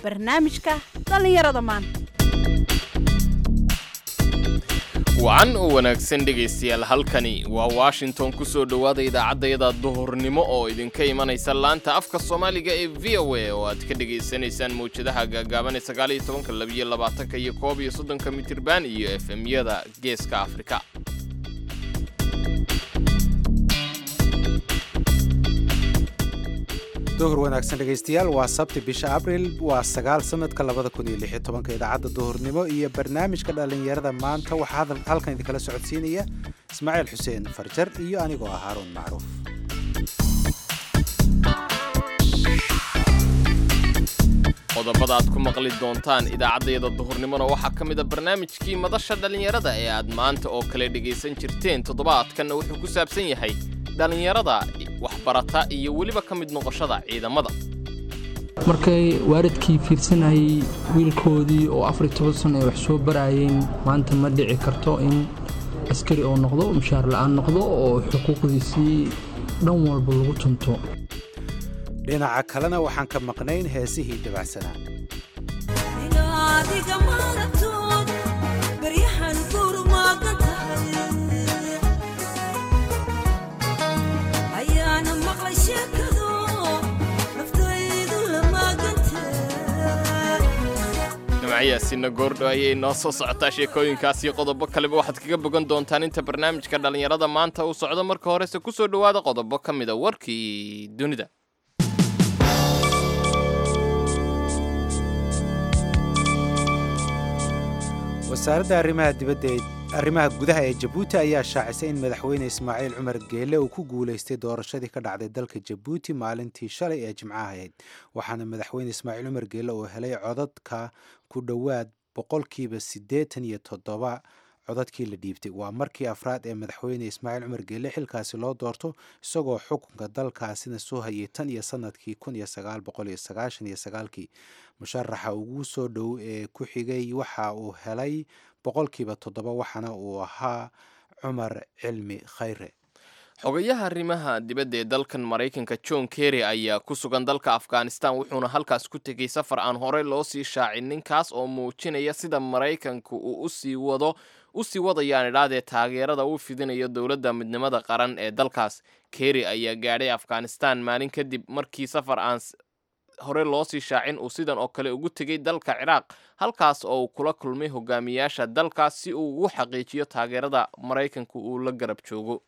barnaamijka dhallinyarada maanta wacan oo wanaagsan dhegaystayaal halkani waa washington ku soo dhowaada idaacaddayada duhurnimo oo idinka imanaysa laanta afka soomaaliga ee v o a oo aad ka dhegaysanaysaan mawjadaha gaagaaban ee sagaaliyo tobanka labiyo labaatanka iyo koob iyo soddonka mitirban iyo efemyada geeska afrika duhur wanaagsan dhegaystayaal waa sabti bisha abril waa sagaal sanadka labada kun iyo lix iyo tobanka idaacadda duhurnimo iyo barnaamijka dhallinyarada maanta waxaa halkan idinkala socodsiinaya ismaaciil xuseen farjar iyo anigoo ah haaruun macruuf qodobada aad ku maqli doontaan idaacaddayada duhurnimona waxaa ka mid a barnaamijkii madasha dhallinyarada ee aad maanta oo kale dhegaysan jirteen toddobaadkanna wuxuu ku saabsan yahay dhallinyarada waxbarata iyo weliba ka mid noqoshada ciidamada markay waalidkii fiirsanayay wiilkoodii oo afar iyo toban sano ay wax soo baraayeen maanta ma dhici karto in askari oo noqdo mushaar la'aan noqdo oo xuquuqdiisii dhan walba lagu tunto dhinaca kalena waxaan ka maqnayn heesihii dabacsanaa dhinacayaasina goordho ayay noo soo socotaa sheekooyinkaas iyo qodobo kaleba waxaad kaga bogan doontaan inta barnaamijka dhallinyarada maanta uu socdo marka horese ku soo dhowaada qodobo ka mida warkii dunida wasaaradda arrimaha dibadda ee arrimaha gudaha ee jabuuti ayaa shaacisay in madaxweyne ismaaciil cumar geele uu ku guulaystay doorashadii ka dhacday dalka jabuuti maalintii shalay ee jimcaha ahayd waxaana madaxweyne ismaaciil cumar geele uu helay codadka ku dhowaad boqolkiiba siddeetan iyo toddoba codadkii la dhiibtay waa markii afraad ee madaxweyne ismaaciil cumar geele xilkaasi loo doorto isagoo xukunka dalkaasina soo hayay tan iyo sanadkii kun iyo sagaal boqol iyo sagaashan iyo sagaalkii musharaxa ugu soo dhow ee ku xigay waxa uu helay boqolkiiba toddoba waxaana uu ahaa cumar cilmi khayre xogayaha arrimaha dibadda ee dalkan maraykanka john kerry ayaa ku sugan dalka afghanistan wuxuuna halkaas ku tegey safar aan horey loo sii shaacin ninkaas oo muujinaya sida maraykanku uu usii wado u sii wadayaan idhaadee taageerada uu fidinayo dowladda midnimada qaran ee dalkaas kerry ayaa gaadhay afghanistan maalin kadib markii safar aan hore loo sii shaacin uu sidan oo kale ugu tegey dalka ciraaq halkaas oo uu kula kulmay hogaamiyaasha dalkaas si uu ugu xaqiijiyo taageerada maraykanku uu la garab joogo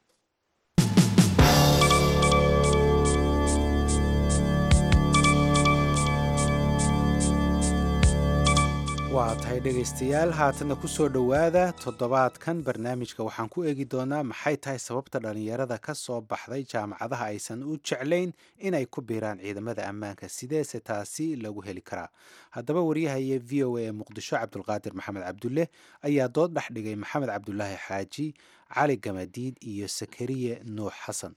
waa tahay dhegaystayaal haatanna ku soo dhowaada toddobaadkan barnaamijka waxaan ku eegi doonaa maxay tahay sababta dhallinyarada ka soo baxday jaamacadaha aysan u jeclayn inay ku biiraan ciidamada ammaanka sideese taasi lagu heli karaa haddaba waryahaye v o a ee muqdisho cabdulqaadir maxamed cabdulle ayaa dood dhex dhigay maxamed cabdulaahi xaaji cali gamadiid iyo sakariye nuux xasan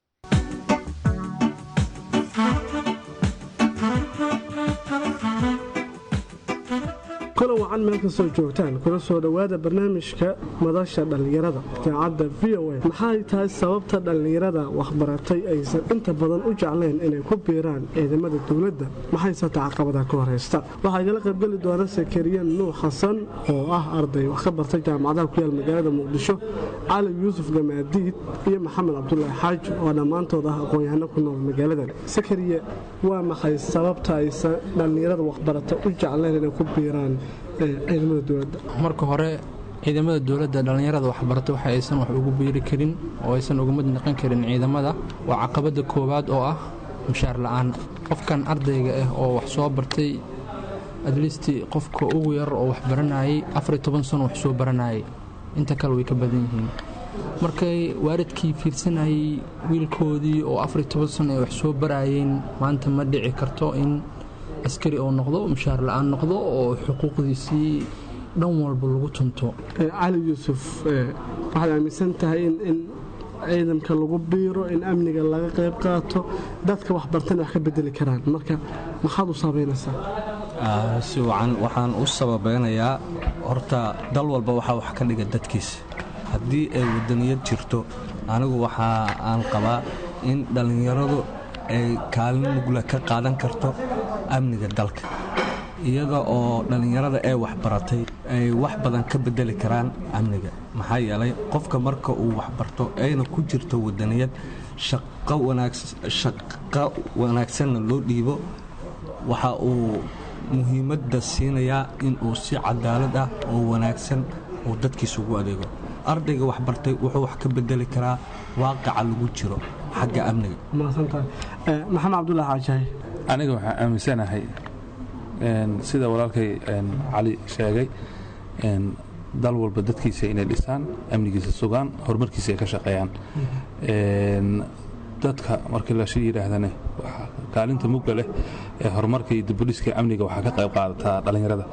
kulan wacan meel kastoo joogtaan kuna soo dhowaada barnaamijka madasha dhallinyarada idaacadda v o a maxay tahay sababta dhallinyarada waxbaratay aysan inta badan u jeclayn inay ku biiraan ciidamada dowladda maxayse tacaqabada ka horaysta waxaa igala qaybgeli doona sakariya nuux xasan oo ah arday wax ka bartay jaamacadaha ku yaal magaalada muqdisho cali yuusuf gamaadiid iyo maxamed cabdulaahi xaaji oo dhammaantood ah aqoon-yahano ku nool magaaladan sakariye waa maxay sababta aysan dhallinyarada waxbarata u jeclayn inay ku biiraan ciidamada dowladda marka hore ciidamada dowladda dhallinyarada waxbarata waxa aysan wax ugu biiri karin oo aysan uga mid noqon karin ciidamada waa caqabadda koowaad oo ah mushaar la'aan qofkan ardayga ah oo wax soo bartay adlisti qofka ugu yar oo wax baranayay afar iyo toban sano wax soo baranayay inta kale way ka badan yihiin markay waalidkii fiirsanayay wiilkoodii oo afar iyo toban sano ay wax soo baraayeen maanta ma dhici karto in askari oo noqdo mushaar la'aan noqdo oo xuquuqdiisii dhan walba lagu tunto cali yuusuf waxaad aaminsan tahay in ciidanka lagu biiro in amniga laga qayb qaato dadka waxbartana wax ka bedeli karaan marka maxaad u saabaynaysaa si wacan waxaan u sababeynayaa horta dal walba waxaa wax ka dhiga dadkiisa haddii ay wadaniyad jirto anigu waxa aan qabaa in dhallinyaradu ay kaalin mugla ka qaadan karto amniga dalka iyaga oo dhallinyarada ee waxbaratay ay wax badan ka bedeli karaan amniga maxaa yeelay qofka marka uu waxbarto ayna ku jirto wadaniyad shaqo wanaagsanna loo dhiibo waxa uu muhiimadda siinayaa inuu si cadaalad ah oo wanaagsan uu dadkiisa ugu adeego ardayga waxbartay wuxuu wax ka bedeli karaa waaqaca lagu jiro xagga amniga mahadsantahay maxamed cabdulaahi xaajahay aniga waxaan aaminsanahay sida walaalkay cali sheegay dal walba dadkiisa inay dhisaan amnigiisa sugaan horumarkiisa ay ka shaqeeyaan dadka markii la yidhaahdane kaalinta mugga leh ee horumarka iyo dibudhiska amniga waxaa ka qayb qaadataa dhallinyarada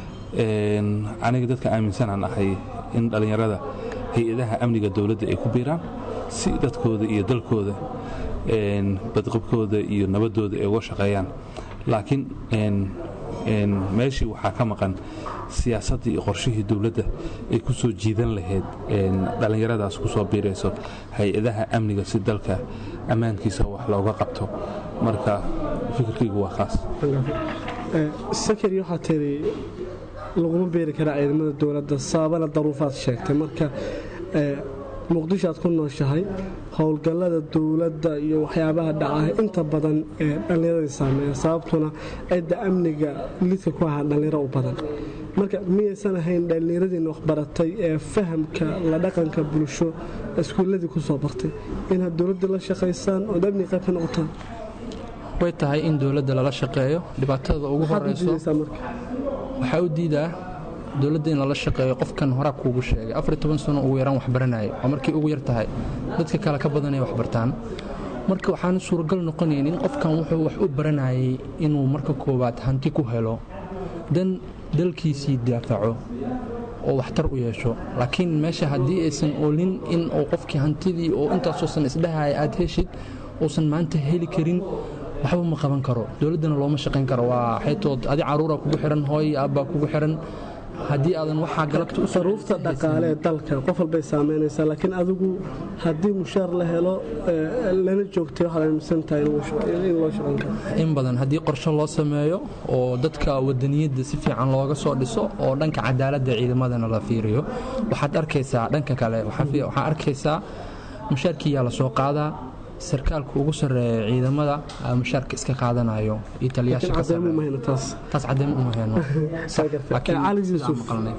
aniga dadka aaminsanaan ahay in dhallinyarada hay-adaha amniga dowladda ay ku biiraan si dadkooda iyo dalkooda badqabkooda iyo nabadooda ay uga shaqeeyaan laakiin meeshii waxaa ka maqan siyaasaddii iyo qorshihii dowladda ay ku soo jiidan lahayd dhallinyaradaas ku soo biirayso hay-adaha amniga si dalka ammaankiisa wax looga qabto marka fikirkaygu waa kaas sakari waxaa tiri laguma beeri karaa ciidamada dowladda sababana daruufaad sheegtay marka muqdisho aad ku nooshahay howlgallada dowladda iyo waxyaabaha dhacaha inta badan ee dhallinyaradii saameeya sababtuna cidda amniga lidka ku ahaa dhallinyaro u badan marka miyaysan ahayn dhallinyaradiina waxbaratay ee fahamka la dhaqanka bulsho iskuulladii ku soo bartay inaad dowladda la shaqaysaan ood amniga qayb ka noqotaan way tahay in dowladda lala shaqeeyo dhibaatada ugu horeyso waxaa u diidaa dowladda in lala shaqeeyo qofkan horaa kuugu sheegay afar toban sano ugu yaraan waxbaranaya waa markay ugu yar tahay dadka kale ka badanay waxbartaan marka waxaan suuragal noqonaynin qofkan wuxuu wax u baranayay inuu marka koowaad hanti ku helo dan dalkiisii daafaco oo waxtar u yeesho laakiin meesha haddii aysan oolin in uu qofkii hantidii oo intaasoosan isdhahaya aad heshid uusan maanta heli karin waxba ma qaban karo dowladdana looma shaqayn karo waa xaytood adi caruura kugu xihan hooy aabbaa kugu xihan haddii aadan waxaa galabta daruufta dhaqaale ee dalka qof walbay saamaynaysaa laakiin adigu haddii mushaar la helo lana joogtay waxaad aaminsan tahay in loo shaqayn karo in badan haddii qorshe loo sameeyo oo dadka wadaniyadda si fiican looga soo dhiso oo dhanka cadaaladda ciidamadana la fiiriyo waxaad arkaysaa dhanka kale waxaa arkaysaa mushaarkiiyaa la soo qaadaa sarkaalka ugu sarreeya ciidamada mushaarka iska qaadanayo iyo taliyaasha ka taas caddeyn uma heyno cali yuusuf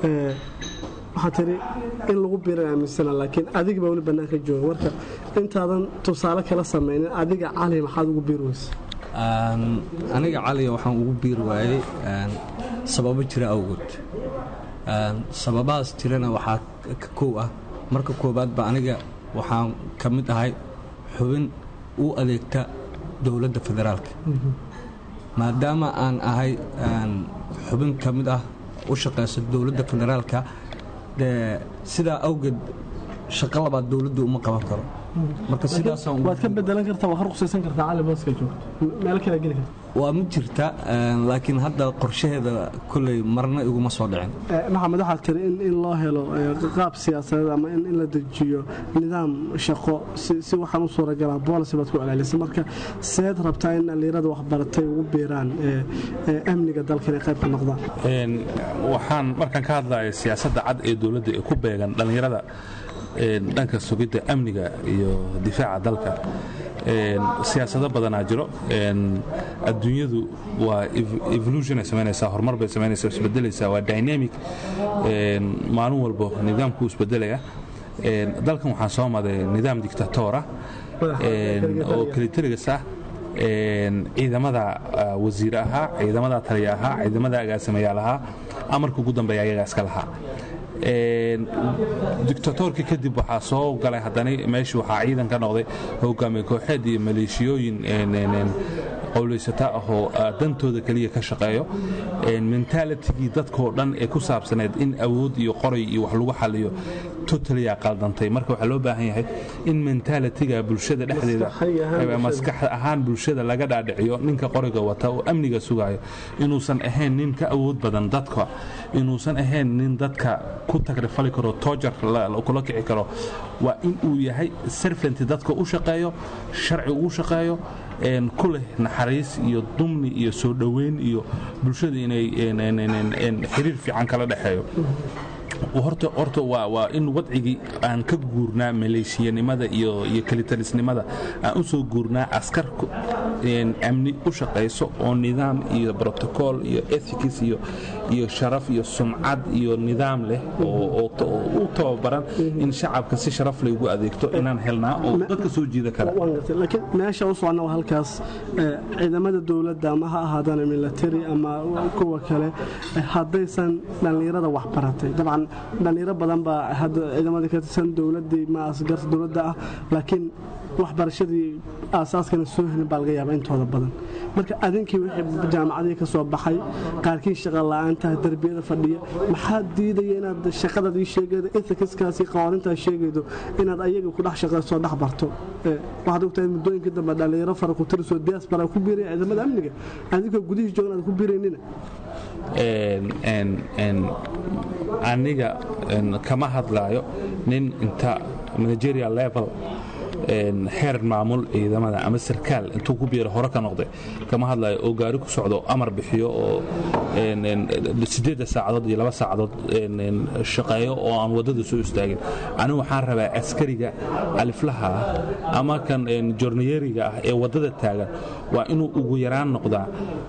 waxaa tiri in lagu biiran aaminsana laakiin adiga baa weli bannaanka jooga marka intaadan tusaale kala samaynin adiga cali maxaad ugu biiri weysa aniga caliga waxaan ugu biiri waayey sababo jira awgood sababahaas jirana waxaa ka kow ah marka koowaadba aniga waxaan ka mid ahay xubin u adeegta dowladda federaalka maadaama aan ahay xubin ka mid ah u shaqaysa dowladda federaalka dee sidaa awgeed shaqo labaad dowladdu uma qaban karo marka waad ka bedelan kartaa waa ka ruqsaysan kartaa cali booska joogto meel kale geli karta waa ma jirta laakiin hadda qorshaheeda koley marna iguma soo dhicin maxamed waxaad tiri in loo helo qaab siyaasadeed ama in la dejiyo nidaam shaqo si waxaan u suuragalaa boolicy baad ku celcelisay marka seed rabtaa in dhallinyarada waxbaratay ugu biiraan amniga dalka inay qayb ka noqdaan waxaan markaan ka hadlayo siyaasadda cad ee dowladda ee ku beegan dhallinyarada dhanka sugidda amniga iyo difaaca dalka siyaasado badanaa jiro adduunyadu waa evolutionay samaynaysaa horumar bay samaynaysaa isbedelaysaa waa dynamic maalin walbo nidaamku isbedelaya dalkan waxaan soo maday nidaam dictatora oo kalitaligas ah ciidamada wasiir ahaa ciidamada taliya ahaa ciidamada agaasimayaal ahaa amarka ugu dambeeya ayagaa iska lahaa dictatorka kadib waxaa soo galay haddana meeshii waxaa ciidan ka noqday hogaamiye kooxeed iyo maleeshiyooyin qowlaysata ahoo dantooda keliya ka shaqeeyo mentalitigii dadkoo dhan ee ku saabsaneed in awood iyo qoray iyo wax lagu xaliyo totaliyaa qaldantay marka waxaa loo baahan yahay in mentalitiga bulshada dhexdeeda maskax ahaan bulshada laga dhaadhiciyo ninka qoriga wata oo amniga sugayo inuusan ahayn nin ka awood badan dadka inuusan ahayn nin dadka ku tagrifali karo toojar kula kici karo waa in uu yahay serfant dadka u shaqeeyo sharci ugu shaqeeyo ku leh naxariis iyo dumni iyo soo dhoweyn iyo bulshada inay xiriir fiican kala dhexeeyo horta waa in wadcigii aan ka guurnaa maleeshiyanimada iyo kelitalisnimada aan u soo guurnaa askar amni u shaqayso oo nidaam iyo brotocool iyo ethics iyo sharaf iyo sumcad iyo nidaam leh oo u tababaran in shacabka si sharaf leh ugu adeegto inaan helnaa oo dadka soo jiida kara laakiin meesha u socona waa halkaas ciidamada dowladda ama ha ahaadaan military ama kuwa kale haddaysan dhallinyarada wax baratay dabcan dhallinyaro badan baa hadda ciidamadii ka tirsan dowladii ma asgarta dowladda ah laakiin waxbarashadii aasaaskana soo helin baa laga yaaba intooda badan marka adinkii wixii jaamacadii ka soo baxay qaarkii shaqa la'aantaha darbiyada fadhiya maxaa diidaya inaad shaqadadii sheegaydo ethicskaasi qawaanintaa sheegaydo inaad ayaga ku dhex shaqayso dhex barto waxaad ogtahay muddooyinkii dambe dhallinyaro fara ku tirisoo diaspora ku biiraya ciidamada amniga adinkoo gudihii joogan aad ku biiraynina aniga kama hadlaayo nin inta managerial level xeer maamul ciidamada ama sarkaal intuu ku biira hore ka noqday kama hadlayo oo gaari ku socdo amar bixiyo oo sideedda saacadood iyo laba saacadood shaqeeyo oo aan waddada soo istaagin anigu waxaan rabaa askariga aliflaha ah ama kan jornayeriga ah ee waddada taagan waa inuu ugu yaraan noqdaa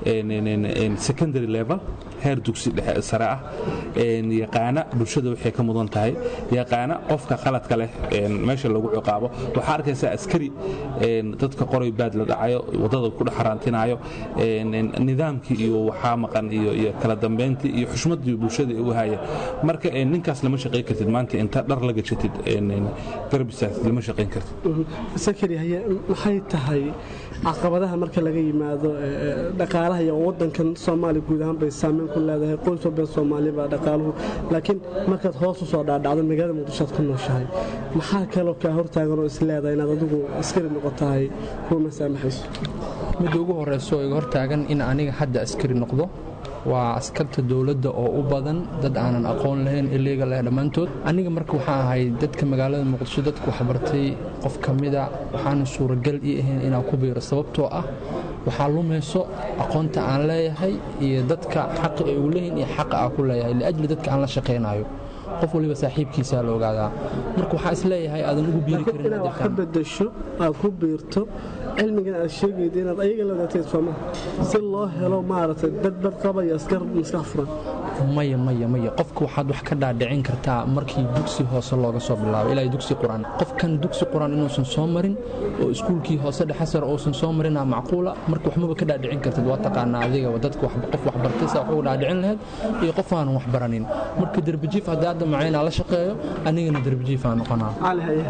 secondary level heer dugsi dhexe sare ah yaqaana bulshada waxay ka mudan tahay yaqaana qofka qaladka leh meesha lagu ciqaabo waxaa arkaysaa askari dadka qoray baad la dhacayo waddada ku dhex haraantinayo nidaamkii iyo waxaa maqan iyo kala dambayntii iyo xushmaddii bulshada u haya marka ninkaas lama shaqayn kartid maanta inta dhar la gashatid garbisaas lama shaqayn kartid sakari haye maxay tahay caqabadaha marka laga yimaado dhaqaalaha iyo wadankan soomaaliya guud ahaan bay saameyn ku leedahay qoys walba soomaaliya baa dhaqaaluhu laakiin markaad hoos u soo dhaadhacdo magaalada muqdisho aad ku nooshahay maxaa kaloo kaa hortaagan oo is leedahay inaad adigu askari noqotahay kuma saamaxayso midda ugu horeyso oo iga hortaagan in aniga hadda askari noqdo waa askarta dowladda oo u badan dad aanan aqoon lahayn iliga leh dhammaantood aniga marka waxaan ahay dadka magaalada muqdisho dadka waxbartay qof ka mida waxaana suuragal ii ahayn inaan ku biiro sababtoo ah waxaa lumayso aqoonta aan leeyahay iyo dadka xaqa ay ugu leeyihin iyo xaqa aan ku leeyahay liajli dadka aan la shaqaynayo qof waliba saaxiibkiisaa la ogaadaa marka waxaa is leeyahay aadan ugu biiri karin inaad wax ka bedasho aad ku biirto cilmigan aad sheegayda inaad ayaga la wadaagtay sooma si loo helo maaragtay dad bad qaba iyo askar maskax furan maya maya maya qofka waxaad wax ka dhaadhicin kartaa markii dugsi hoose looga soo bilaabo ilaa dugsi quraan qofkan dugsi quraan inuusan soo marin oo iskuulkii hoose dhexe sare uusan soo marina macquula marka waxmaba ka dhaadhicin kartid waa taqaanaa adiga dadka qof waxbartay saa wax uga dhaadhicin lahayd iyo qof aanan wax baranin marka derbijiif haddii hadda macaynaa la shaqeeyo anigana derbijiif aan noqonaa cali haye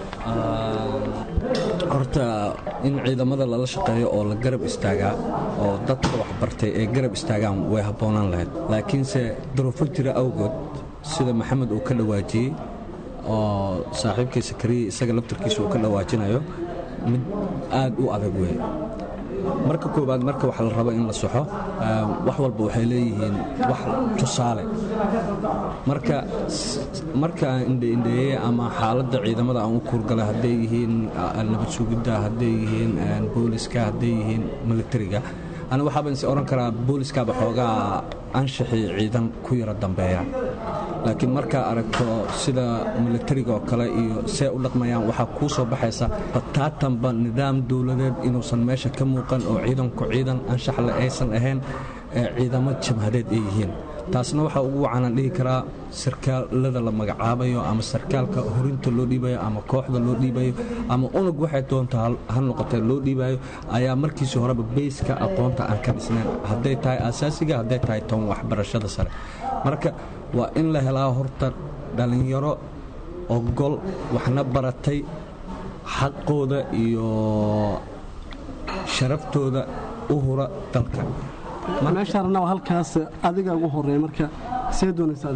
horta in ciidamada lala shaqeeyo oo la garab istaagaa oo dadka waxbartay ay garab istaagaan way habboonaan lahayd laakiinse duruufo jira awgood sida maxamed uu ka dhawaajiyey oo saaxiibkiisa kariya isaga laftarkiisa uu ka dhawaajinayo mid aad u adag weeye marka koowaad marka wax la rabo in la soxo wax walba waxay leeyihiin wax tusaale marka markaan indheindheeye ama xaaladda ciidamada aan u kuurgalay hadday yihiin nabad sugidda hadday yihiin booliska hadday yihiin militariga ana waxaaban is odhan karaa booliskaaba xoogaa anshaxii ciidan ku yaro dambeeya laakiin markaa aragto sida militariga oo kale iyo see u dhaqmayaan waxaa kuu soo baxaysa bataatanba nidaam dowladeed inuusan meesha ka muuqan oo ciidanku ciidan anshaxle aysan ahayn ee ciidamo jabhadeed ay yihiin taasna waxaa ugu wacanaan dhihi karaa sarkaalada la magacaabayo ama sarkaalka horinta loo dhiibayo ama kooxda loo dhiibayo ama unug waxay doonta ha noqotee loo dhiibayo ayaa markiisii horeba beyska aqoonta aan ka dhisnayn hadday tahay asaasiga hadday tahay toban waxbarashada sare marka waa in la helaa horta dhallinyaro ogol waxna baratay xaqooda iyo sharaftooda u hura dalka meeshaarna waa halkaas adiga ugu horeeya marka see doonaysaa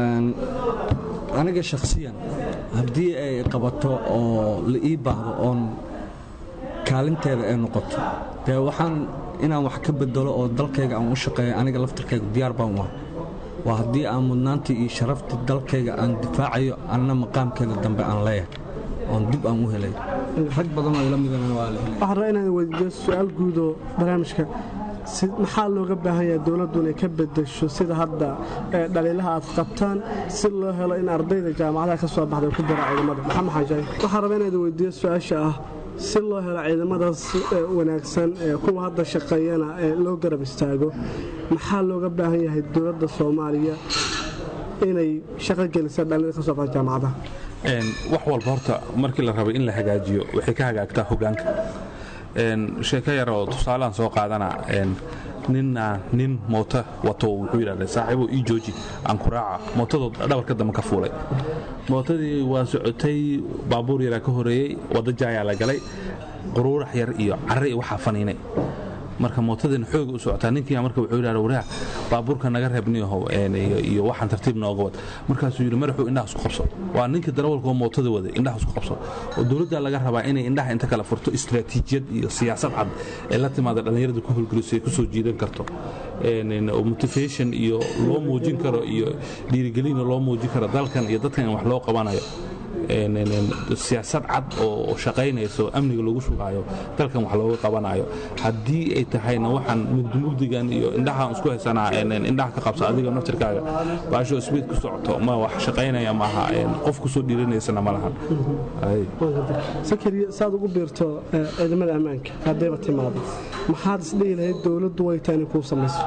aniga shakhsiyan haddii ay qabato oo la ii baahdo oon kaalinteeda ay noqoto dee waxaan inaan wax ka bedelo oo dalkayga aan u shaqeeyo aniga laftarkayga diyaar baan u ah waa haddii aan mudnaantii iyo sharaftii dalkayga aan difaacayo anna maqaamkayga dambe aan leeyahay oon dib aan u helay rag badan oo ila midana waa la helay waxaan rabaa inaan weydiiyo su-aal guud oo barnaamijka si- maxaa looga baahan yahay dowladdu inay ka bedesho sida hadda ee, dhaliilaha aad qabtaan si loo helo in ardayda jaamacadaha ka soo baxday ku dara ciidamada maxamed xaajaayi waxaan rabaa inaad weydiiyo su-aasha ah si loo helo ciidamadaas ee, wanaagsan ee kuwa hadda shaqeeyana ee loo garab istaago maxaa looga baahan yahay dowladda soomaaliya inay shaqo gelisa dhalinyarada ka soo baxda jaamacadaha Een, wax walba horta markii la rabay in la hagaajiyo waxay ka hagaagtaa hogaanka Een, sheeko yar oo tusaalehan soo qaadana een, ninna nin mooto wato wuxuu yidhahda saaxiibo ii jooji aan ku raaca mootadoo dhabarka dambe ka fuulay mootadii waa socotay baabuur yaraa ka horeeyey wadda jaayaa la galay quruurax yar iyo carre iyo waxaa faniinay marka mootadina xooga u socotaa ninkiia marka wuxuu yidhahda waraa baabuurka naga reebniyahow een, iyo iyo waxaan tartiib nooga wad markaasuu yidhi madaxuu indhaha isku qabso waa ninka darawalka oo mootada waday indhaha isku qabso oo dowladda laga rabaa inay indhaha inta kala furto istiraatiijiyad iyo siyaasad cad ee la timaada dhallinyarada ku howlgeliso ay ku soo jiidan karto Een, een, oo motivation iyo loo muujin karo iyo dhiirigelina loo muujin karo dalkan iyo dadkan in wax loo qabanayo Een, een, een, siyaasad cad oo shaqaynayso amniga lagu sugaayo dalkan wax looga qabanayo haddii ay tahayna waxaan mugdimugdigan iyo indhahaan isku haysanaa een, een, indhaha ka qabsa adiga naftirkaaga baasho sbiid ku socoto ma wax shaqaynaya maaha een, qof kusoo dhiiranaysana ma lahan Ay. sakariya saad ugu biirto ee, ciidamada ammaanka haddayba timaado maxaad isdhihi lahayd dowladdu way tahay inay kuu samayso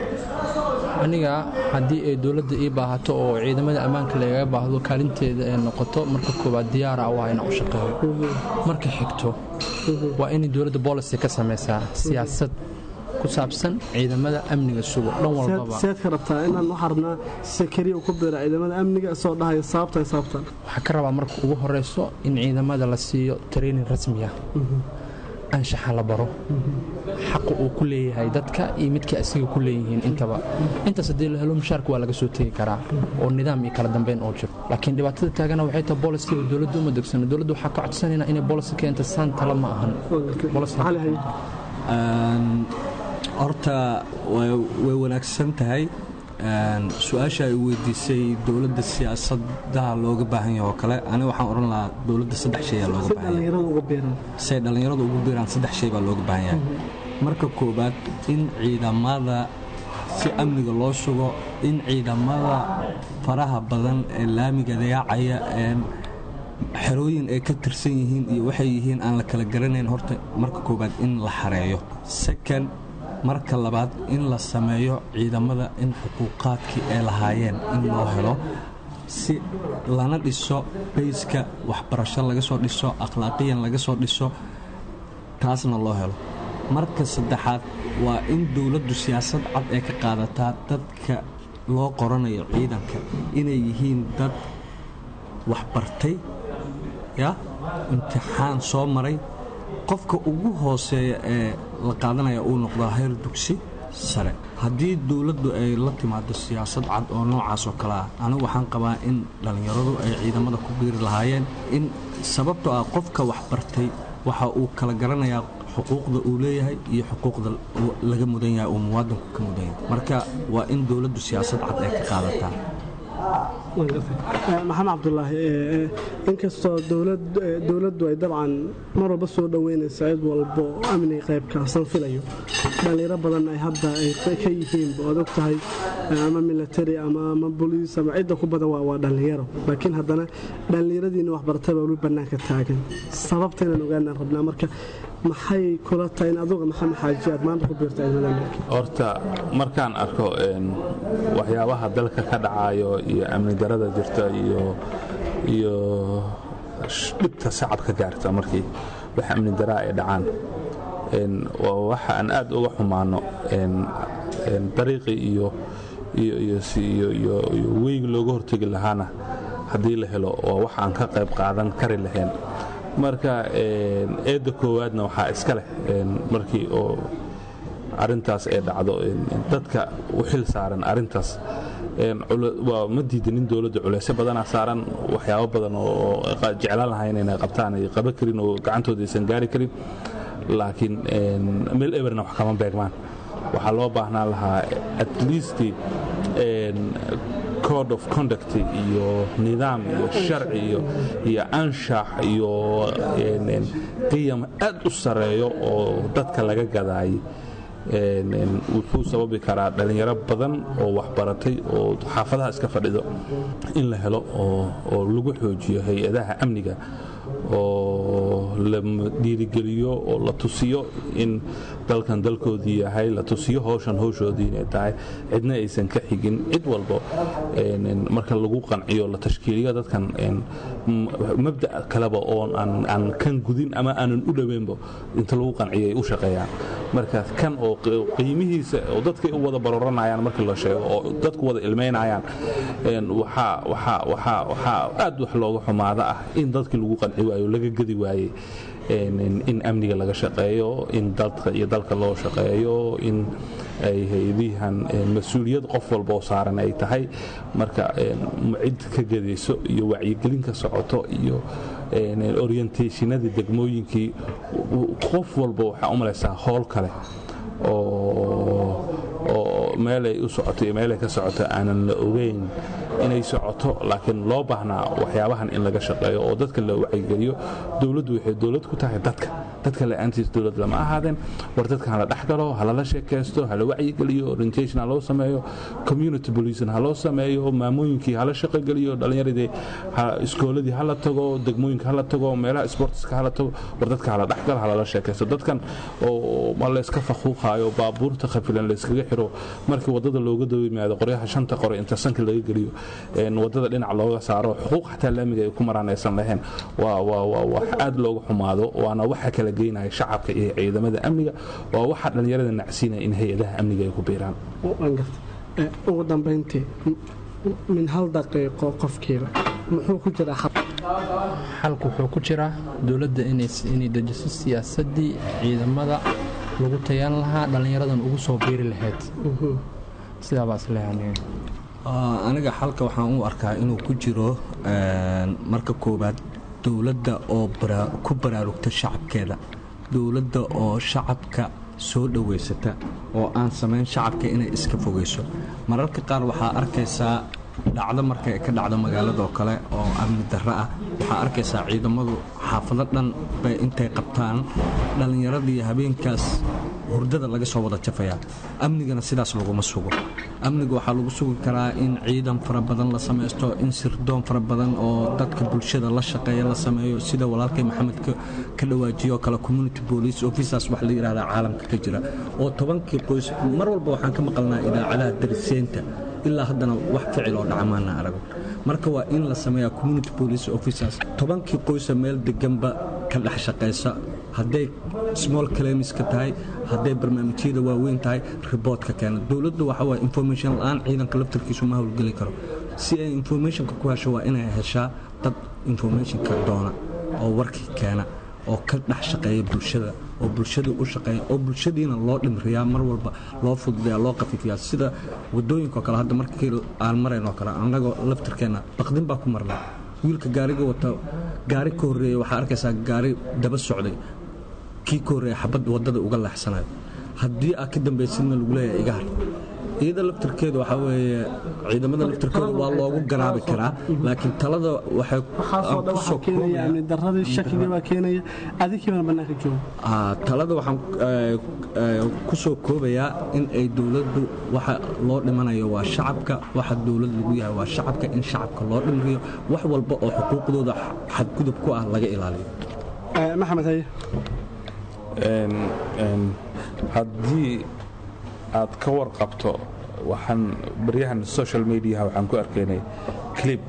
aniga haddii ay dowladda ii baahato oo ciidamada ammaanka lagaga baahdo kaalinteeda ay noqoto marka koowaad diyaara waa inaan u shaqeeyo marka xigto waa inay dowladda boolicy ka samaysaa siyaasad ku saabsan ciidamada amniga sugo dhan walbaba seed ka rabtaa inaan waxaa rabnaa sakariya uu ku biira ciidamada amniga isoo dhahaya sababta sababtan waxaa ka rabaa marka ugu horeyso in ciidamada la siiyo training rasmi ah anshaxa la baro xaqa uu ku leeyahay dadka iyo midka asiga ku leeyihiin intaba intaas haddii la helo mushaarka waa laga soo tegi karaa oo nidaam iyo kala dambeyn oo jiro laakiin dhibaatada taagana waxay tahay bolisiga dowladda uma degsano dowladda waxaa ka codsanayna inay bolisi keenta saan tala ma ahan Policy- Maxaa lahayd? Een, horta way way wanaagsan tahay Een, su-aasha ay weydiisay dowladda siyaasadaha looga baahan yahay oo kale aniga waxaan odhan lahaa dowladda saddex shay aa looga si baahan yahay dhallinyarada uga biiran say dhallinyaradu ugu biiraan saddex shay baa looga baahan yahay marka koowaad in ciidamada si amniga loo sugo in ciidamada faraha badan ee laamiga dayaacaya ee xerooyin ay ka tirsan yihiin iyo waxay yihiin aan la kala garanayn horta marka koowaad in la xareeyo second marka labaad in la sameeyo ciidamada in xuquuqaadkii ay lahaayeen in loo helo si lana dhiso bayska waxbarasho laga soo dhiso akhlaaqiyan laga soo dhiso taasna loo helo marka saddexaad waa in dowladdu siyaasad cad ee ka qaadataa dadka loo qoranayo ciidanka inay yihiin dad waxbartay ya imtixaan soo maray qofka ugu hooseeya ee la qaadanaya uu noqdaa heer dugsi sare haddii dowladdu ay la timaado siyaasad cad oo noocaas oo kale ah anigu waxaan qabaa in dhallinyaradu ay ciidamada ku biiri lahaayeen in sababtoo ah qofka waxbartay waxa uu kala garanayaa xuquuqda uu leeyahay iyo xuquuqda uu laga mudan yahay uu muwaadinku ka mudan yahay marka waa in dowladdu siyaasad cad ay ka qaadataa Eh, maxamed cabdulaahi eh, eh, inkastoo dowlad- eh, dowladdu ay dabcan mar walba soo dhoweynaysa cid walbo oo amniga qaybkaasan filayo dhallinyaro badan ay hadda ay ka yihiinba oad og tahay eh, ama military ama ama boliis ama cidda ku badan waa waa dhallinyaro laakiin haddana dhallinyaradiina waxbartay baa weli bannaanka taagan sababta inaan ogaanaan rabnaa marka maxay kula tahay in aduga maxamed xaaji aad maanta ku biirta ciidamada amniga horta markaan arko een, waxyaabaha dalka ka dhacayo iyo amni darada jirta iyo iyo sh- dhibta shacabka gaarta markii wax amni daraa ay dhacaan een, waa waxa aan aad uga xumaano een, een, dariiqii iyo iyo iyo si- iyo iyo iyo weygi looga hortegi lahaana haddii la helo waa wax aan ka qayb qaadan kari lahayn marka een, eedda koowaadna waxaa iska leh een, markii oo arintaas ee dhacdo een, dadka u xil saaran arintaas een, cula- waa ma diidanin dowladda culeysyo badanaa saaran waxyaabo badan oo oo qa- jeclaan lahayn inay qabtaan ay qaban karin oo gacantooda aysan gaari karin laakiin een, meel eberna wax kama beegmaan waxaa loo baahnaan lahaa at least een, code of conduct iyo nidaam iyo sharci iyo iyo anshax iyo qiyam aad u sareeyo oo dadka laga gadaayay wuxuu sababi karaa dhallinyaro badan oo waxbaratay oo xaafadaha iska fadhido in la helo oo lagu xoojiyo hay-adaha amniga oo la dhiirigeliyo oo la tusiyo in dalkan dalkoodii yahay la tusiyo howshan howshoodii inay tahay cidna aysan ka xigin cid walbo marka lagu qanciyo la tashkiiliyo dadkan mabda kaleba oo aan kan gudin ama aanan u dhoweynba inta lagu qanciyo ay u shaqeeyaan marka kan oo qiimihiisa oo dadkay u wada baroranayaan markii la sheego oo dadku wada ilmaynayaan waxaa aad wax looga xumaada ah in dadkii lagu qanci waayo laga gedi waayey in amniga laga shaqeeyo in dadka iyo dalka loo shaqeeyo in ay hayadihan mas-uuliyad qof walba oo saaran ay tahay marka cid ka gedayso iyo wacyigelin ka socoto iyo orientationadii degmooyinkii qof walba waxaa u malaysaa howl kale oo meelay u socoto iyo meelay ka socoto aanan la ogeyn inay socoto laakiin loo baahnaa waxyaabahan in laga shaqeeyo oo dadka la wacyigeliyo dowladdu waxay dowlad ku tahay dadka dadka la-aantiis dowlad lama ahaadeen war dadka hala dhexgalo halala sheekaysto hala wacyigeliyo orientation ha loo sameeyo community policing ha loo sameeyo maamooyinkii hala shaqogeliyo dhallinyaradii iskooladii hala tago degmooyinka hala tago meelaha sportska hala tago war dadka hala dhexgalo halala sheekaysto dadkan oo ma layska faquuqaayo baabuurta khafilan layskaga xiro markii wadada looga daba yimaado qoryaha shanta qore inta sanka laga geliyo wadada dhinac looga saaro xuquuq xataa laamiga ay ku maraan aysan lahayn waa wax aad looga xumaado waana waxa kala geynaya shacabka iyo ciidamada amniga waa waxa dhallinyarada nacsiinaya in hay-adaha amniga ay ku biiraan ugu dambayntii min hal daqiiqo qofkiiba muxuu ku jiraa xalku wuxuu ku jiraa dowladda inay dejiso siyaasadii ciidamada lagu tayaan lahaa dhallinyaradan ugu soo biiri lahayd sidaabaas leeyahay aniga xalka waxaan u arkaa inuu ku jiro marka koowaad dowladda oo ku baraarugta shacabkeeda dowladda oo shacabka soo dhowaysata oo aan samayn shacabka inay iska fogayso mararka qaar waxaa arkaysaa dhacdo markay ka dhacdo magaaladoo kale oo amni darro ah waxaa arkaysaa ciidamadu xaafado dhan bay intay qabtaan dhallinyaradii habeenkaas hurdada laga soo wada jafayaa amnigana sidaas laguma sugo amniga waxaa lagu sugi karaa in ciidan fara badan la samaysto in sirdoon fara badan oo dadka bulshada la shaqeeya la sameeyo sida walaalkay maxamed ka dhawaajiyo kale community police officers wax la yidhahdaa caalamka ka jira oo tobankii qoys mar walba waxaan ka maqalnaa idaacadaha dariseynta ilaa haddana wax ficil oo dhacmaana arago marka waa in la sameeyaa community police officers tobankii qoysa meel deganba ka dhex shaqaysa hadday small clamiska tahay hadday barnaamijyada waaweyn tahay riboodka keena dowladdu waxa waye information la-aan ciidanka laftarkiisu ma howlgeli karo si ay informationka ku hesho waa inay heshaa dad informationka doona oo warkii keena oo ka dhex shaqeeya bulshada oo bulshadii u shaqeeya oo bulshadiina loo dhimriyaa mar walba loo fududeeya loo qafiifiyaa sida wadooyinkaoo kale hadda markii aan maraynoo kale annagoo laftirkeenna baqdin baa ku marnaa wiilka gaariga wata gaari ka horreeya waxaa arkaysaa gaari daba socday kii ka horreeya xabad waddada uga leexsanayo haddii aad ka dambaysidna lagu leeyahay iga har iyada laftirkeeda waxaa weeye ciidamada laftirkooda waa loogu garaabi karaa laakiin talada waxay waxaasoo dhan waxaa keenaya amni darradii shakigii baa keenaya adigiibana bannaanka jooga talada waxaan ku soo koobayaa in ay dowladdu waxa loo dhimanayo waa shacabka waxa dowlad lagu yahay waa shacabka in shacabka loo dhimriyo wax walba oo xuquuqdooda xadgudub ku ah laga ilaaliyo maxamed haye haddii aad ka warqabto waxaan baryahan social mediaha waxaan ku arkaynay clib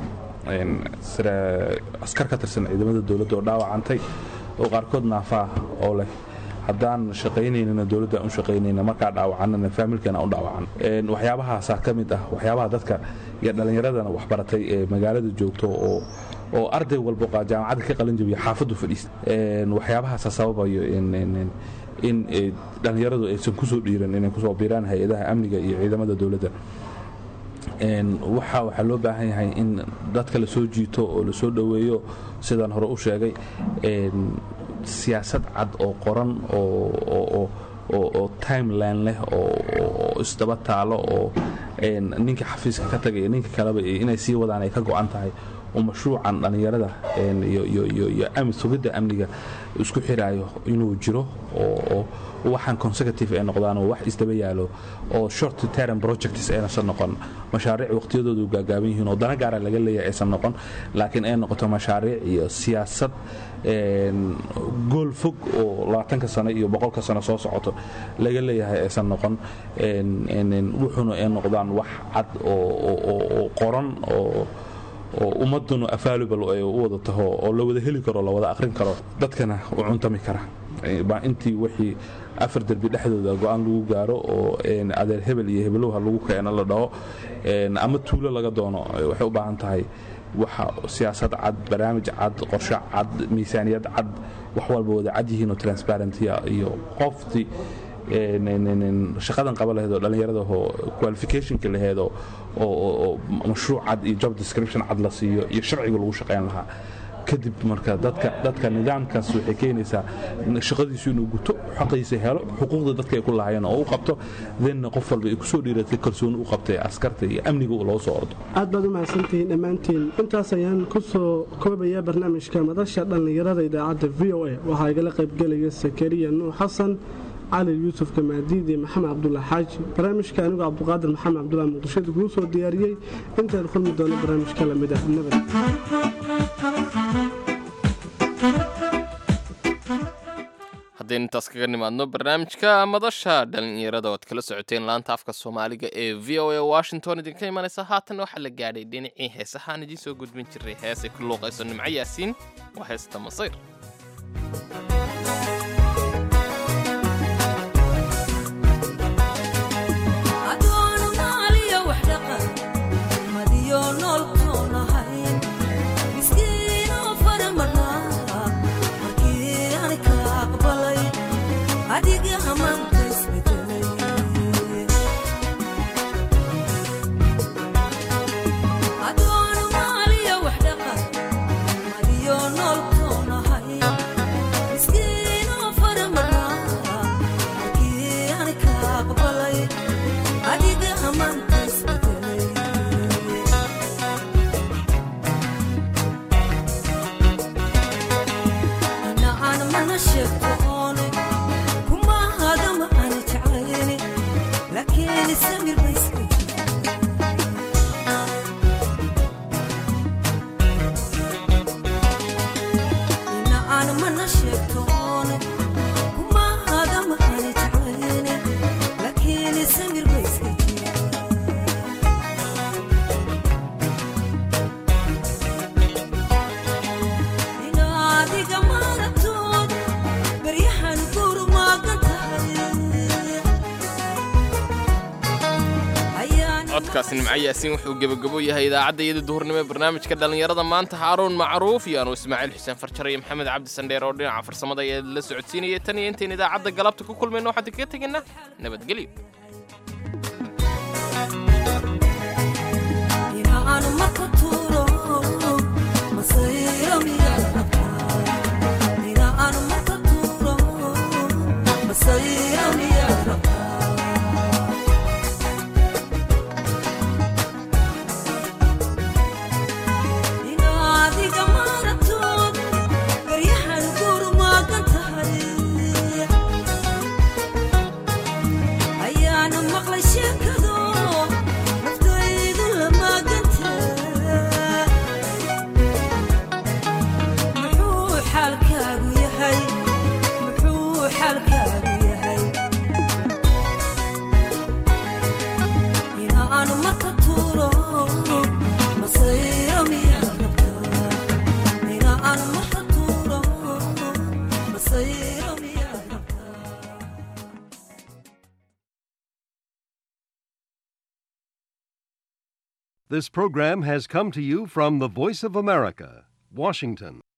askar ka tirsan ciidamada dowladda oo dhaawacantay oo qaarkood naafaah oo leh haddaan shaqaynaynana dowladda aan u shaqaynayna markaa dhaawacanana faamilkana u dhaawacan waxyaabahaasaa ka mid ah waxyaabaha dadka iyo dhallinyaradana waxbaratay ee magaalada joogto oo oo arday walbo jaamacadda ka qalin jabiya xaafaddu fadhiista waxyaabahaasa sababayo in dhallinyaradu aysan kusoo dhiiran inay kusoo biiraan hay-adaha amniga iyo ciidamada dowladda waxa waxaa loo baahan yahay in dadka la soo jiito oo la soo dhoweeyo sidaan hore u sheegay siyaasad cad oo qoran oo timeline leh oo isdaba taalo oo ninka xafiiska ka tagay ninka kaleba inay sii wadaan ay ka go'an tahay oo mashruucan dhallinyarada iyo sugidda amniga isku xiraayo inuu jiro oo waxaan consecutive ay noqdaan oo wax isdaba yaalo oo short term projects aynasan noqon mashaariic waqtiyadoodu gaagaaban yihiin oo dana gaara laga leeyahay aysan noqon laakiin ay noqoto mashaariic iyo siyaasad gool fog oo labaatanka sano iyo boqolka sano soo socoto laga leeyahay aysan noqon wuxuuna ay noqdaan wax cad oo qoran oo oo ummaduna available ay u wada taho oo la wada heli karo la wada akhrin karo dadkana u cuntami kara baa intii wixii afar derbi dhexdooda go-aan lagu gaaro oo adeer hebel iyo hebelowha lagu keeno la dhaho ama tuulo laga doono waxay u baahan tahay waxa siyaasad cad barnaamij cad qorshe cad miisaaniyad cad wax walba wada cad yihiin oo transparentia iyo qoftii shaqadan qaba laheed oo dhallinyaradaoo qualificationka laheed oo mashruuc cad iyo job description cad la siiyo iyo sharciga lagu shaqayn lahaa kadib marka dadka nidaamkaas waxay keenaysaa shaqadiisu inuu guto xaqiisa helo xuquuqda dadka ay ku lahaayeen oo u qabto denna qof walba ay kusoo dhiiratay kalsooni u qabtay askarta iyo amniga loo soo ordo aad baad u mahadsantihiin dhammaantiin intaas ayaan ku soo koobayaa barnaamijka madasha dhallinyarada idaacadda v o a waxaa igala qaybgelaya sakariya nuux xasan cali yuusuf kamaadiid iyo maxamed cabdullah xaaji barnaamijka anigoo cabduqaadir maxamed cabdullah muqdishada kuu soo diyaariyey intaan kulmi doono barnaamijka lamid ah nabad haddaynu intaas kaga nimaadno barnaamijka madasha dhallinyarada oad kala socoteen laanta afka soomaaliga ee v o a washington idinka imanaysa haatanna waxaa la gaadhay dhinacii heesahaan idiin soo gudbin jiray heesay ku luuqayso nimco yaasiin waa heesta masayr codkaasi nimco yaasiin wuxuu gebagabo yahay idaacadda iyada duhurnimo ee barnaamijka dhallinyarada maanta haaruun macruuf iyo anuu ismaaciil xuseen farjar iyo maxamed cabdi sandheer oo dhinaca farsamada ayaa la socodsiinayay tan iyo intayn idaacadda galabta ku kulmayno waxaan idinkaga tegaynaa nabadgelyo This program has come to you from the Voice of America, Washington.